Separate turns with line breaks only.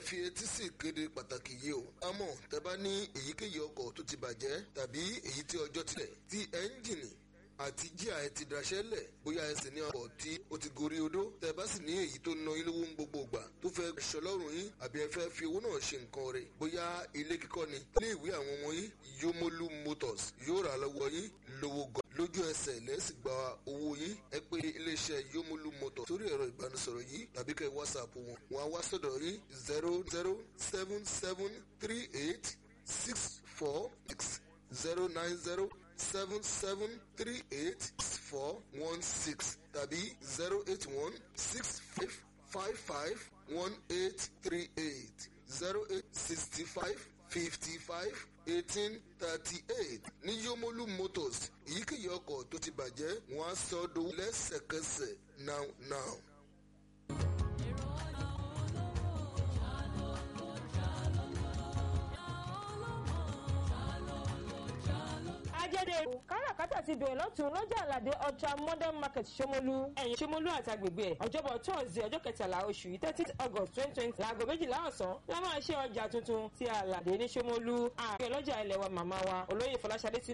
fi etí sí ìkéde pàtàkì yìí o àmọ́ tẹ́ bá ní èyíkéyìí ọkọ̀ tó ti bàjẹ́ tàbí èyí tí ọjọ́ tilẹ̀ tí ẹ́ńjìnì àti jíà ẹ ti daṣẹ́ lẹ̀ bóyá ẹ sì ní ọkọ̀ tí ó ti gorí odó tẹ́ bá sì ní èyí tó ná ilé owó ń gbogbo ìgbà tó fẹ́ ṣọlọ́run yín àbí ẹ fẹ́ fi owó náà ṣe nǹkan rẹ̀ bóyá ilé kíkọ́ ni ilé ìwé àwọn ọmọ yín Yomolu Motors yóò rà lọ́wọ́ yín lówó gan lójú ẹsẹ̀ lẹ́sìn gba owó yín ẹ pé iléeṣẹ́ Yomolu Motors sórí ẹ̀rọ ìbánisọ̀rọ̀ yìí tàbí kẹ́ whatsapp wọn wọn á wá sọ́dọ̀ yín zero zero seven seven three eight six four six zero nine zero seven seven three eight four one six tàbí zero eight one six five five five one eight three eight zero eight sixty five fifty five eighteen thirty eight ní Yomolu Motors èyíkéyìí ọkọ̀ tó ti bàjẹ́ wọ́n á sọ ọ́ dowó lẹ́sẹ̀kẹsẹ̀ now now.
ajẹ́dẹ̀ káràkátà ti bẹ̀rẹ̀ lọ́tún lọ́jà àlàdé ultra modern market Ṣómólú ẹ̀yìn Ṣómólú àti agbègbè ẹ̀ ọjọ́bọ̀ tọ́ọ̀sì ọjọ́ kẹtàlá oṣù yìí thirty august twenty twenty láago méjìlá ọ̀sán la máa ṣe ọjà tuntun ti àlàdé ní Ṣómólú ààrẹ ọlọ́jà ilẹ̀ wa màmá wa olóyè Fọláṣadé